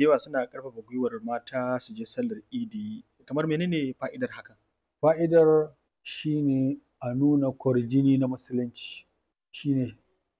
da yawa suna ƙarfafa gwiwar mata su je sallar idi kamar menene fa'idar hakan fa'idar shine a nuna kwarjini na musulunci shine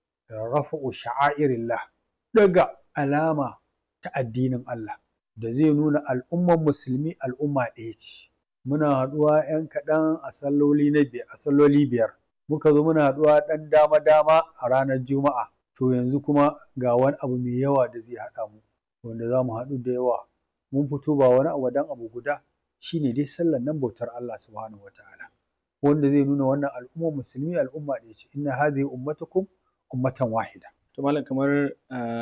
rafa'u sha'airillah ɗaga alama ta addinin Allah da zai nuna al'ummar musulmi al'umma ɗaya ce muna haɗuwa ‘yan kaɗan a salloli na biyar a salloli biyar muka zo muna haɗuwa ɗan dama dama a ranar juma'a to yanzu kuma ga wani abu mai yawa da zai haɗa mu wanda za mu haɗu da yawa mun fito ba wani abu dan abu guda shine dai sallar nan bautar Allah subhanahu wataala wanda zai nuna wannan al'ummar musulmi al'umma ɗaya ce inna hadhihi ummatukum ummatan wahida to malam kamar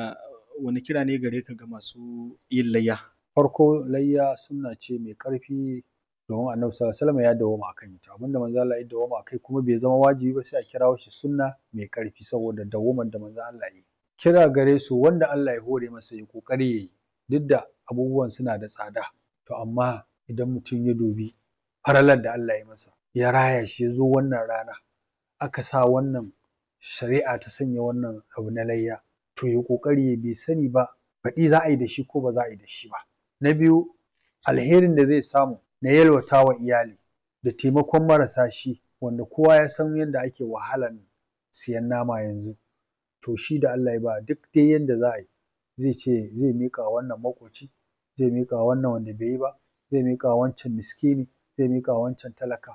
wani kira ne gare ka ga masu yin layya farko layya sunna ce mai ƙarfi domin annabi sallallahu alaihi wasallam ya dawwama akan ita abinda manzo Allah ya dawwama akai kuma bai zama wajibi ba sai a kirawo shi sunna mai ƙarfi saboda dawwaman da manzo Allah ya yi kira gare su wanda Allah ya hore masa ya kokari yayi duk da abubuwan suna da tsada to amma idan mutum ya dubi faralar da Allah ya masa ya raya shi ya zo wannan rana aka sa wannan shari'a ta sanya wannan abu na layya to ya kokari ya bai sani ba baɗi za a yi da shi ko ba za a yi da shi ba na biyu alherin da zai samu na yalwata wa iyali da taimakon marasa shi wanda kowa ya san yadda ake wahalan siyan nama yanzu to shi da Allah ya ba duk dai yadda za a yi zai ce zai miƙa wannan maƙoci zai miƙa wannan wanda bai yi ba zai miƙa wancan miskini zai miƙa wancan talaka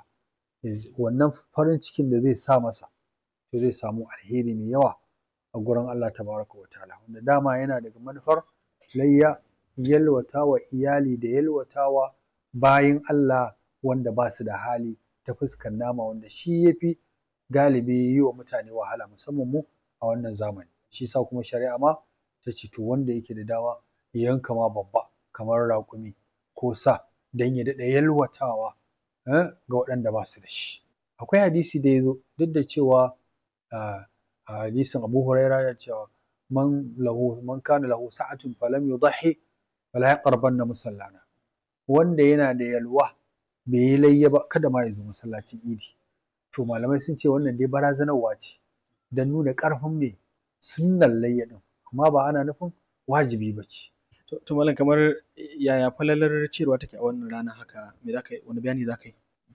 wannan farin cikin da zai sa masa to zai samu alheri mai yawa a gurin Allah tabaraka wa ta'ala wanda dama yana daga manufar layya yalwata wa iyali da yalwata wa bayin Allah wanda ba su da hali ta fuskar nama wanda shi ya fi galibi yi wa mutane wahala musamman mu a wannan zamani shi sa kuma shari'a ma ta ce to wanda yake da dama ya yanka ma babba kamar raƙumi ko sa don ya daɗa yalwatawa ga waɗanda ba su da shi akwai hadisi da ya zo duk da cewa a hadisin Abu Huraira ya cewa man lahu man kana lahu sa'atun falam yudhi fala yaqrabanna musallana wanda yana da yalwa bai yi layya ba kada ma ya zo masallacin idi to malamai sun ce wannan dai barazanarwa ce don nuna ƙarfin mai sunnan layya din amma ba ana nufin wajibi ba ce to malam kamar yaya falalar cewa take a wannan rana haka me zaka yi wani bayani zaka yi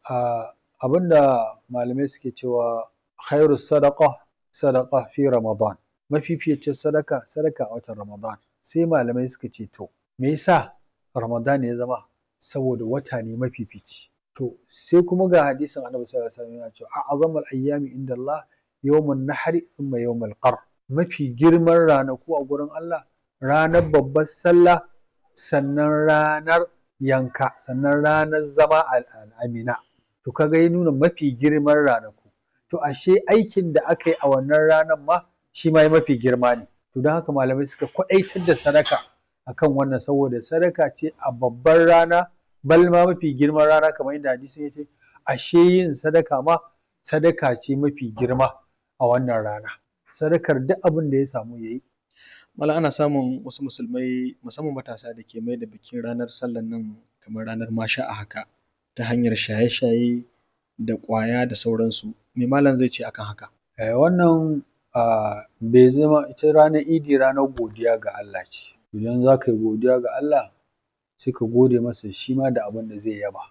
abinda malamai suke cewa khairu sadaqa sadaqa fi ramadan mafificin sadaka sadaka a watan ramadan sai malamai suka ce to me yasa ramadan ya zama saboda wata ne mafifici to sai kuma ga hadisin annabi sallallahu alaihi wasallam yana cewa a'zamul ayyami inda Allah yawmun nahri thumma yawmul qar mafi girman ranaku a gurin Allah ranar babbar sallah sannan ranar yanka sannan ranar zama al'amina to kaga ya nuna mafi girman ranaku to ashe aikin da aka yi a wannan ranar ma shi ma mafi girma ne to don haka malamai suka kwaɗaitar da sadaka akan wannan saboda sadaka ce a babbar rana bal ma mafi girman rana kamar yadda hadisin ya ce ashe yin sadaka ma sadaka ce mafi girma a wannan rana sadakar duk abin da ya samu ya yi Mala ana samun wasu musulmai musamman matasa da ke mai da bikin ranar sallan nan kamar ranar masha a haka ta hanyar shaye-shaye da ƙwaya da sauransu me malam zai ce akan haka wannan bai zama ita ranar idi ranar godiya ga Allah ce idan za ka yi godiya ga Allah sai ka gode masa shi ma da abin da zai yaba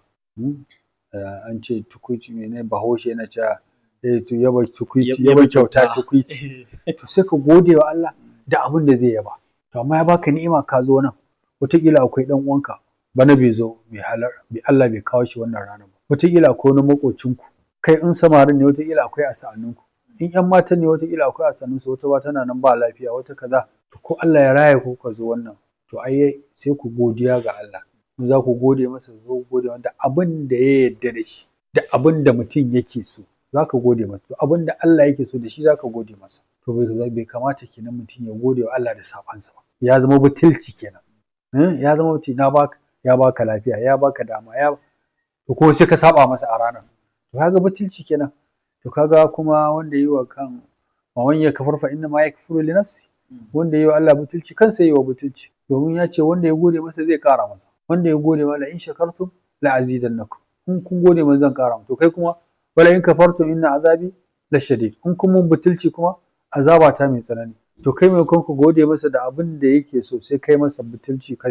an ce tukuici mene bahaushe yana cewa to yaba tukuici yaba kyauta tukuici to sai ka gode wa Allah da abin da zai yaba to amma ya baka ni'ima ka zo nan wataƙila akwai ɗan uwanka bana bai zo bai halar bai Allah bai kawo shi wannan ranar ba wataƙila akwai wani maƙocinku kai in samarin ne wataƙila akwai a sa'anninku in ƴan matan ne wataƙila akwai a sa'annunsu wata ba tana nan ba lafiya wata kaza to ko Allah ya raya ku ka zo wannan to ai sai ku godiya ga Allah in za ku gode masa zo gode da abin da ya yarda da shi da abin da mutum yake so za ka gode masa to abin da Allah yake so da shi za ka gode masa to bai kamata kenan mutum ya gode wa Allah da sabansa ba ya zama butulci kenan ya zama mutum na baka ya baka lafiya ya baka dama ya to ko sai ka saba masa a ranar to kaga butulci kenan to kaga kuma wanda yi wa kan wa man yakfur fa inna ma yakfuru li nafsi wanda yi wa Allah butulci kansa yi wa butulci domin ya ce wanda ya gode masa zai kara masa wanda ya gode ma la in shakartum la azidannakum in kun gode masa zan kara to kai kuma wala in kafartum inna azabi la shadid in kun mun butulci kuma azaba ta mai tsanani to kai mai ku gode masa da abin da yake so sai kai masa butulci kai